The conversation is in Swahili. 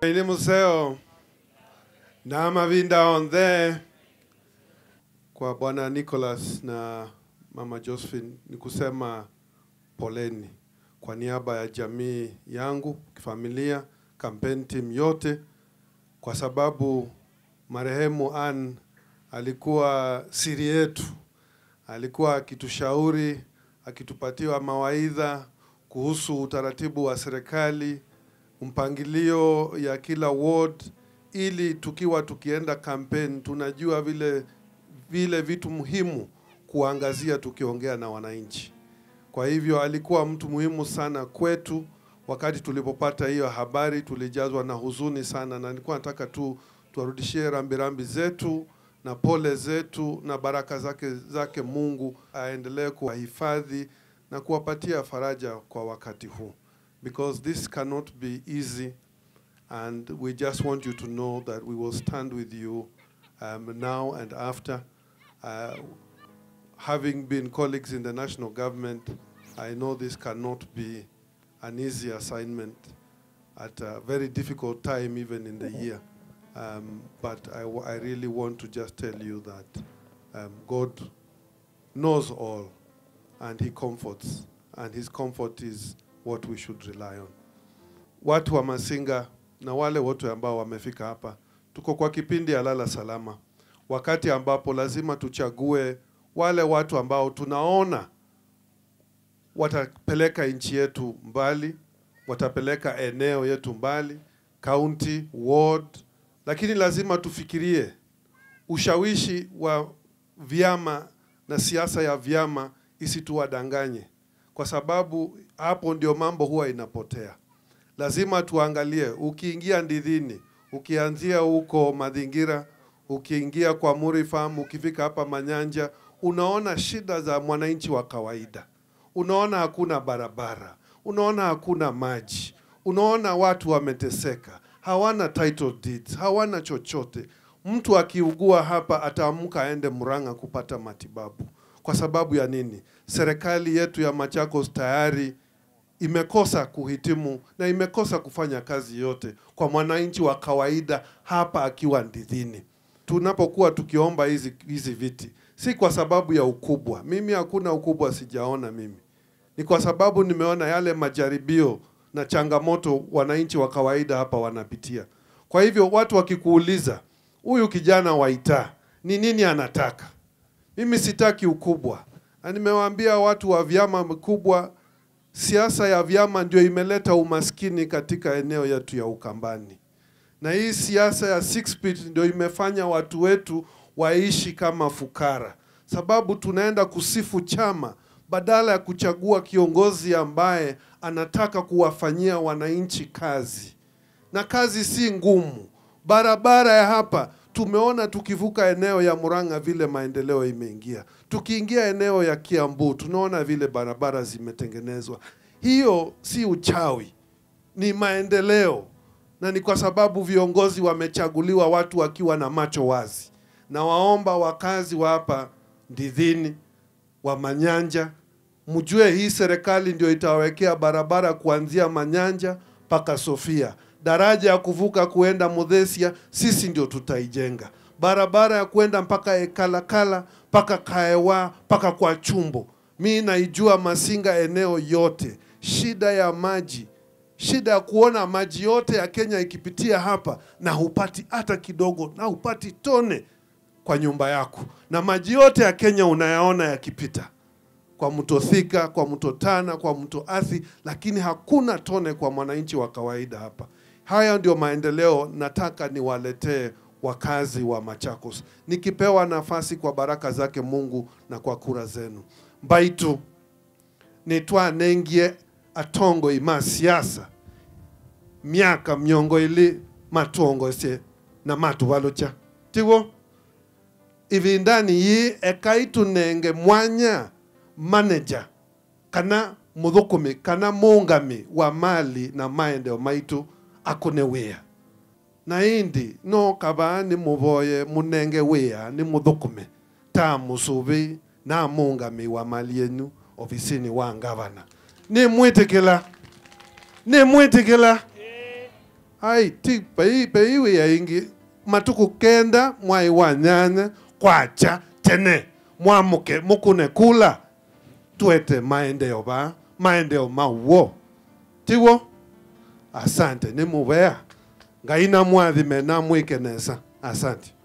Maini Museo na Mavinda on there kwa bwana Nicholas na mama Josephine ni kusema poleni kwa niaba ya jamii yangu, kifamilia, campaign team yote, kwa sababu marehemu Ann alikuwa siri yetu, alikuwa akitushauri, akitupatiwa mawaidha kuhusu utaratibu wa serikali, mpangilio ya kila ward, ili tukiwa tukienda campaign tunajua vile vile vitu muhimu kuangazia tukiongea na wananchi. Kwa hivyo alikuwa mtu muhimu sana kwetu. Wakati tulipopata hiyo habari, tulijazwa na huzuni sana, na nilikuwa nataka tu tuwarudishie rambirambi zetu na pole zetu na baraka zake zake Mungu aendelee kuwahifadhi na kuwapatia faraja kwa wakati huu, because this cannot be easy and we just want you to know that we will stand with you um, now and after. Uh, having been colleagues in the national government, I know this cannot be an easy assignment at a very difficult time, even in the year. Um, but I, w- I really want to just tell you that um, God knows all and He comforts, and His comfort is what we should rely on. Watu wa Masinga na wale wote ambao wamefika hapa, tuko kwa kipindi ya lala salama, wakati ambapo lazima tuchague wale watu ambao tunaona watapeleka nchi yetu mbali, watapeleka eneo yetu mbali, county, ward, lakini lazima tufikirie ushawishi wa vyama na siasa ya vyama isituwadanganye, kwa sababu hapo ndio mambo huwa inapotea. Lazima tuangalie, ukiingia Ndidhini, ukianzia huko Madhingira, ukiingia kwa Muri Farm, ukifika hapa Manyanja, unaona shida za mwananchi wa kawaida. Unaona hakuna barabara, unaona hakuna maji, unaona watu wameteseka, hawana title deeds, hawana chochote. Mtu akiugua hapa ataamka aende Murang'a kupata matibabu. Kwa sababu ya nini? Serikali yetu ya Machakos tayari imekosa kuhitimu na imekosa kufanya kazi yote kwa mwananchi wa kawaida hapa akiwa Ndidhini. Tunapokuwa tukiomba hizi hizi viti, si kwa sababu ya ukubwa. Mimi hakuna ukubwa sijaona mimi, ni kwa sababu nimeona yale majaribio na changamoto wananchi wa kawaida hapa wanapitia. Kwa hivyo watu wakikuuliza huyu kijana wa Itaa ni nini anataka, mimi sitaki ukubwa, na nimewaambia watu wa vyama vikubwa siasa ya vyama ndio imeleta umaskini katika eneo yetu ya Ukambani, na hii siasa ya six feet ndio imefanya watu wetu waishi kama fukara, sababu tunaenda kusifu chama badala ya kuchagua kiongozi ambaye anataka kuwafanyia wananchi kazi, na kazi si ngumu. Barabara ya hapa tumeona tukivuka eneo ya Murang'a vile maendeleo imeingia, tukiingia eneo ya Kiambu tunaona vile barabara zimetengenezwa. Hiyo si uchawi, ni maendeleo, na ni kwa sababu viongozi wamechaguliwa watu wakiwa na macho wazi. Na waomba wakazi wa hapa Ndidhini, wa Manyanja, mjue hii serikali ndio itawekea barabara kuanzia Manyanja mpaka Sofia. Daraja ya kuvuka kuenda Muthesia sisi ndio tutaijenga. Barabara ya kwenda mpaka Ekalakala mpaka Kaewa mpaka kwa Chumbo. Mi naijua Masinga eneo yote, shida ya maji, shida ya kuona maji yote ya Kenya ikipitia hapa na hupati hata kidogo, na hupati tone kwa nyumba yako, na maji yote ya Kenya unayaona yakipita kwa mto Thika, kwa mto Tana, kwa mto Athi, lakini hakuna tone kwa mwananchi wa kawaida hapa. Haya ndio maendeleo nataka niwaletee wakazi wa Machakos, nikipewa nafasi kwa baraka zake Mungu na kwa kura zenu. Mbaitu nitwa nengie atongo ima siasa miaka miongo ili matongosye na matuvalocha tiwo ivindani yi ekaitu nenge mwanya manager kana muthukumi kana muungami wa mali na maendeleo maitu akune wia na indi no kaba ni muvoye munenge wia ni muthukume ta musuvi na muungami wa mali yenu ofisini wa ngavana ni mwitikila ni mwitikila ai ti pei peiwe ya ingi matuku kenda mwai wa nyanya kwacha tene mwamuke mukune kula twete maendeleo ba maendeleo mauo tiwo asante ni muvea ngai na mwathime na mwikenesa asante